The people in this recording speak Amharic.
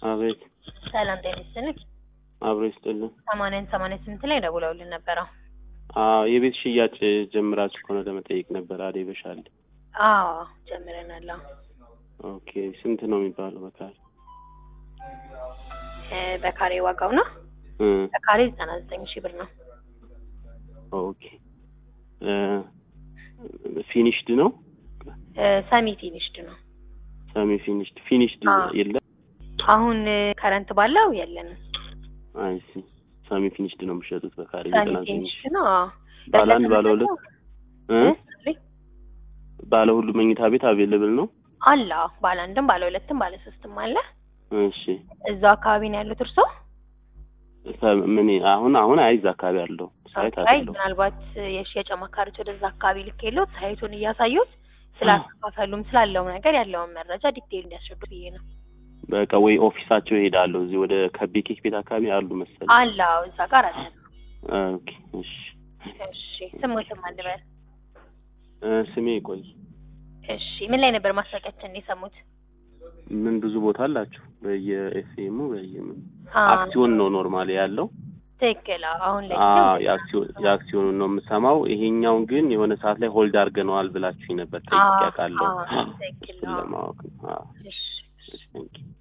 አቤት ሰላም ጤና ይስጥልኝ። አብሮ ይስጥልን። ሰማንያን ሰማንያ ስምንት ላይ ደውለውልን ነበረ። አዎ የቤት ሽያጭ ጀምራችሁ ከሆነ ለመጠየቅ ነበር። አዴ በሻል አዎ ጀምረናል። አዎ ኦኬ። ስንት ነው የሚባለው በካሬ? እ በካሬ ዋጋው ነው እ በካሬ ዘጠና ዘጠኝ ሺህ ብር ነው። ኦኬ እ ፊኒሽድ ነው እ ሰሚ ፊኒሽድ ነው። ሰሚ ፊኒሽድ ፊኒሽድ አዎ። የለም። አሁን ከረንት ባለው የለንም። አይ ሲ ሰሚ ፊኒሽድ ነው የሚሸጡት በካሬ ሰሚ ዘጠና ዘጠኝ ፊኒሽድ ነው። አዎ ባለ አንድ ባለ ሁለት እ እ ባለ ሁሉ መኝታ ቤት አቬለብል ነው። አለ አዎ። ባለ አንድም ባለ ሁለትም ባለ ሶስትም አለ። እሺ እዛው አካባቢ ነው ያሉት እርሶ? ሰ- ምን አሁን አሁን አይዝ አካባቢ አለው ሳይት አይ አለው ምናልባት የሽያጭ አማካሪዎች ወደዛ አካባቢ ልክ የለውት ሳይቱን እያሳዩት ስላከፋፈሉም ስላለው ነገር ያለውን መረጃ ዲቴይል እንዲያስረዱ ብዬ ነው። በቃ ወይ ኦፊሳቸው ይሄዳለሁ። እዚህ ወደ ከቤ ኬክ ቤት አካባቢ አሉ መሰለኝ። አለ አዎ፣ እዛ ጋር አለ። ኦኬ እሺ እሺ ስሙትም አንበል። እ ስሜ ቆይ እሺ ምን ላይ ነበር ማስታወቂያችን የሰሙት? ምን ብዙ ቦታ አላችሁ በየኤፍኤሙ በየምን አዎ፣ አክሲዮን ነው ኖርማሊ ያለው። ትክክል። አዎ፣ አሁን ላይ አዎ የአክሲዮን የአክሲዮኑን ነው የምሰማው። ይሄኛውን ግን የሆነ ሰዓት ላይ ሆልድ አድርገነዋል ብላችሁኝ ነበር። ጠይቄ አዎ፣ አውቃለሁ። አዎ፣ ትክክል እሱን ነው። ለማወቅ ነው። አዎ እሺ እሺ፣ ቴንኪው